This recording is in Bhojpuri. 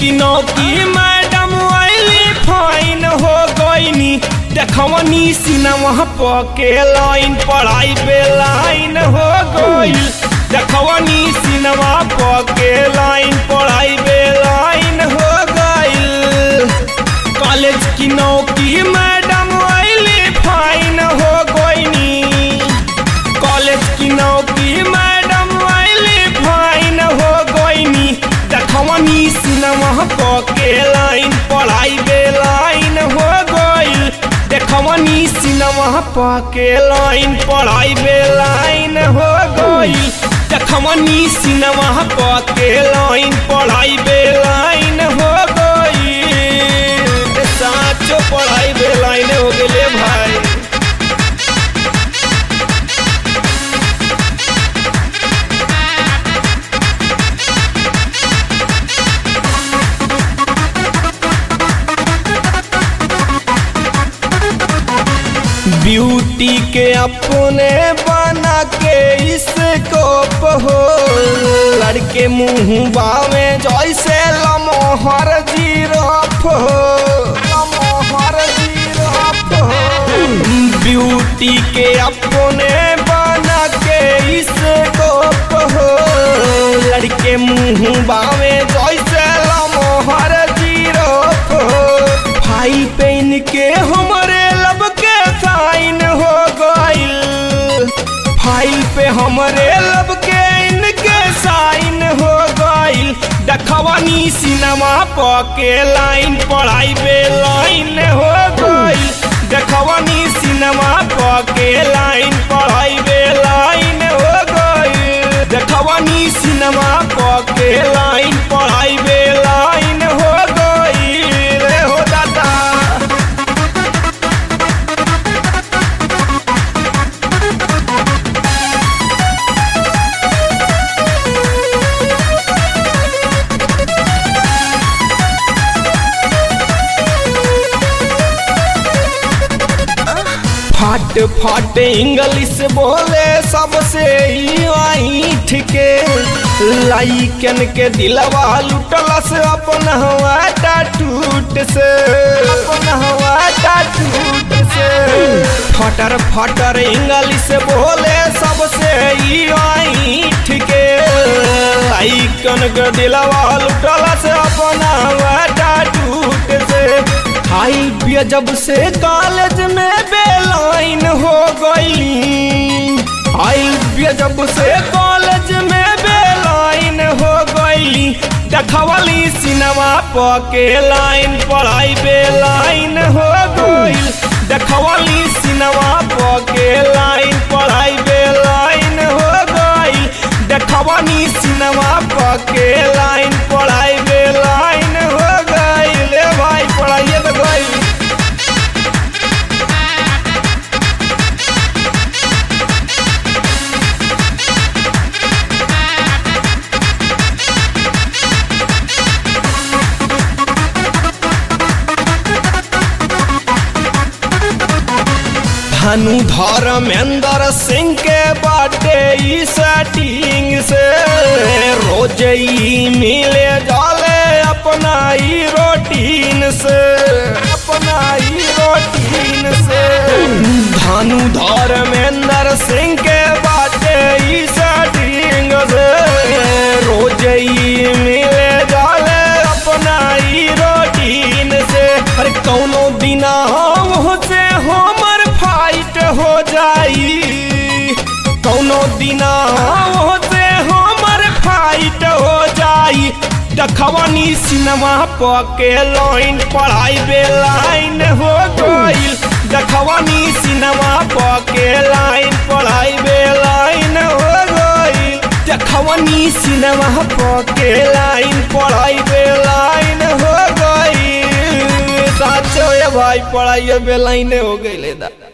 की नौकी मैडम आइली फाइन हो गईनी देखवनी सिनेमा पके लाइन पढ़ाई पे लाइन हो गईल देखवनी सिनेमा पके लाइन पढ़ाई पे लाइन हो गईल कॉलेज की नौकी मैडम आइली फाइन हो गईनी कॉलेज की नौकी मैडम आइली फाइन हो गईनी देखवनी सिनेमा पके लाइन पढ़ाई बे लाइन हो गईल देखवनी सिनेमा पके लाइन पढ़ाई बे लाइन हो गईल देखवनी सिनेमा पके लाइन पढ़ाई बे लाइन हो गईल साचो पढ़ाई बे लाइन हो गेले भाई ब्यूटी के अपने बना के इसको हो लड़के मुंह बावे जैसे लमोहर जीरफ हो लमोहर जीरफ हो ब्यूटी के अपने बना के इसको हो लड़के मुंह बावे जैसे लमोहर जीरफ हो भाई पेन के हमरे लब के साइन हो गईल फाइल पे हमरे लब के इनके साइन हो गईल देखवनी सिनेमा पके लाइन पढ़ाई पे लाइन हो गईल देखवनी सिनेमा पके लाइन पढ़ाई पे लाइन हो गईल देखवनी सिनेमा पके लाइन पढ़ाई पे लाइन हो गईल रे हो दादा फट फट इंग्लिश बोले सबसे ईठ के लाइकन के दिलवा लुटलस अपन हवा टूट से अपन हवा टूट से फटर फटर इंग्लिश बोले सबसे ईठ के लाइकन के दिलवा लुटलस अपन हवा टूट से हाई बिया जब से कॉलेज में बेलाइन हो गई हाई बिया जब से कॉलेज में बेलाइन हो गई देखवली सिनेमा पके लाइन पढ़ाई बेलाइन हो गई देखवली सिनेमा पके लाइन पढ़ाई बेलाइन हो गई देखवनी सिनेमा पके लाइन पढ़ाई बेलाइन हो गई ले भाई पढ़ाइए तो गई धनु धर्मेंद्र सिंह के बाटे ई सेटिंग से रोज ई मिले जाले अपना ई रोटीन से अपना ई रोटीन से धनु धर्मेंद्र सिंह के बाटे ई सेटिंग से रोज ई मिले जाले अपना ई रोटीन से अरे कौनो बिना हम से हमर फाइट हो जाई कौनो दिना से हमर फाइट हो जाई देखवनी सिनेमा पके लाइन पढ़ाई बे लाइन हो गई देखवनी सिनेमा पके लाइन पढ़ाई बे लाइन हो गई देखवनी सिनेमा पके लाइन पढ़ाई बे लाइन हो गई साचो ये भाई पढ़ाई बे लाइन हो गई ले दा